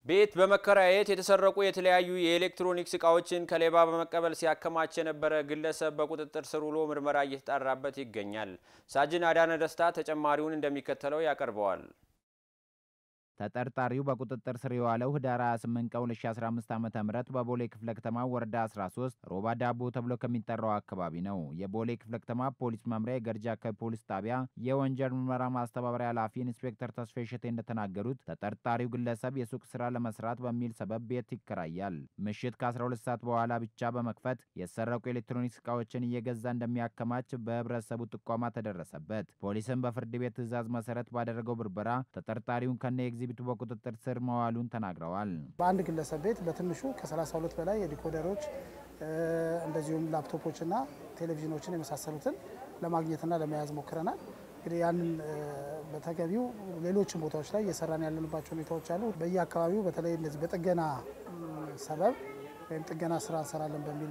ቤት በመከራየት የተሰረቁ የተለያዩ የኤሌክትሮኒክስ እቃዎችን ከሌባ በመቀበል ሲያከማች የነበረ ግለሰብ በቁጥጥር ስር ውሎ ምርመራ እየተጣራበት ይገኛል። ሳጅን አዳነ ደስታ ተጨማሪውን እንደሚከተለው ያቀርበዋል። ተጠርጣሪው በቁጥጥር ስር የዋለው ህዳር 28 ቀን 2015 ዓ ም በቦሌ ክፍለ ከተማ ወረዳ 13 ሮባ ዳቦ ተብሎ ከሚጠራው አካባቢ ነው። የቦሌ ክፍለ ከተማ ፖሊስ መምሪያ የገርጂ አካባቢ ፖሊስ ጣቢያ የወንጀል ምርመራ ማስተባበሪያ ኃላፊ ኢንስፔክተር ተስፋ ሸቴ እንደተናገሩት ተጠርጣሪው ግለሰብ የሱቅ ስራ ለመስራት በሚል ሰበብ ቤት ይከራያል። ምሽት ከ12 ሰዓት በኋላ ብቻ በመክፈት የተሰረቁ ኤሌክትሮኒክስ እቃዎችን እየገዛ እንደሚያከማች በህብረተሰቡ ጥቆማ ተደረሰበት። ፖሊስም በፍርድ ቤት ትዕዛዝ መሰረት ባደረገው ብርበራ ተጠርጣሪውን ከነ ኤግዚቢቱ በቁጥጥር ስር መዋሉን ተናግረዋል። በአንድ ግለሰብ ቤት በትንሹ ከ32 በላይ የዲኮደሮች እንደዚሁም ላፕቶፖችና ቴሌቪዥኖችን የመሳሰሉትን ለማግኘትና ለመያዝ ሞክረናል። እንግዲህ ያንን በተገቢው ሌሎችን ቦታዎች ላይ እየሰራን ያለንባቸው ሁኔታዎች አሉ። በየአካባቢው በተለይ እነዚህ በጥገና ሰበብ ወይም ጥገና ስራ እንሰራለን በሚል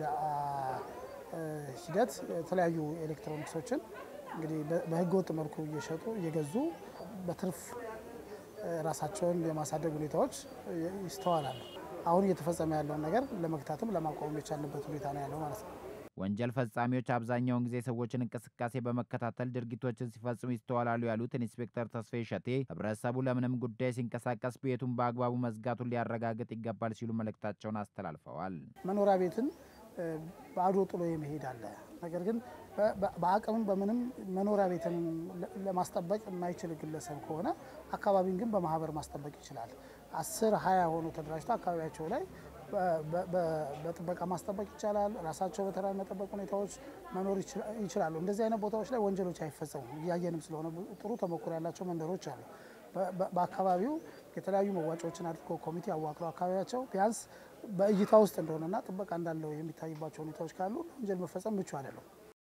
ሂደት የተለያዩ ኤሌክትሮኒክሶችን እንግዲህ በህገወጥ መልኩ እየሸጡ እየገዙ በትርፍ ራሳቸውን የማሳደግ ሁኔታዎች ይስተዋላሉ። አሁን እየተፈጸመ ያለውን ነገር ለመግታትም ለማቋቋም የቻልንበት ሁኔታ ነው ያለው ማለት ነው። ወንጀል ፈጻሚዎች አብዛኛውን ጊዜ ሰዎችን እንቅስቃሴ በመከታተል ድርጊቶችን ሲፈጽሙ ይስተዋላሉ ያሉት ኢንስፔክተር ተስፋዬ ሸቴ ህብረተሰቡ ለምንም ጉዳይ ሲንቀሳቀስ ቤቱን በአግባቡ መዝጋቱን ሊያረጋግጥ ይገባል ሲሉ መልእክታቸውን አስተላልፈዋል። መኖሪያ ቤትን ባዶ ጥሎ የመሄድ አለ። ነገር ግን በአቅምም በምንም መኖሪያ ቤትን ለማስጠበቅ የማይችል ግለሰብ ከሆነ አካባቢን ግን በማህበር ማስጠበቅ ይችላል። አስር ሀያ ሆኖ ተደራጅቶ አካባቢያቸው ላይ በጥበቃ ማስጠበቅ ይቻላል። ራሳቸው በተራ መጠበቅ ሁኔታዎች መኖር ይችላሉ። እንደዚህ አይነት ቦታዎች ላይ ወንጀሎች አይፈጸሙም። እያየንም ስለሆነ ጥሩ ተሞክሮ ያላቸው መንደሮች አሉ። በአካባቢው የተለያዩ መዋጮዎችን አድርጎ ኮሚቴ አዋቅረው አካባቢያቸው ቢያንስ በእይታ ውስጥ እንደሆነና ጥበቃ እንዳለው የሚታይባቸው ሁኔታዎች ካሉ ወንጀል መፈጸም ምቹ አይደለም።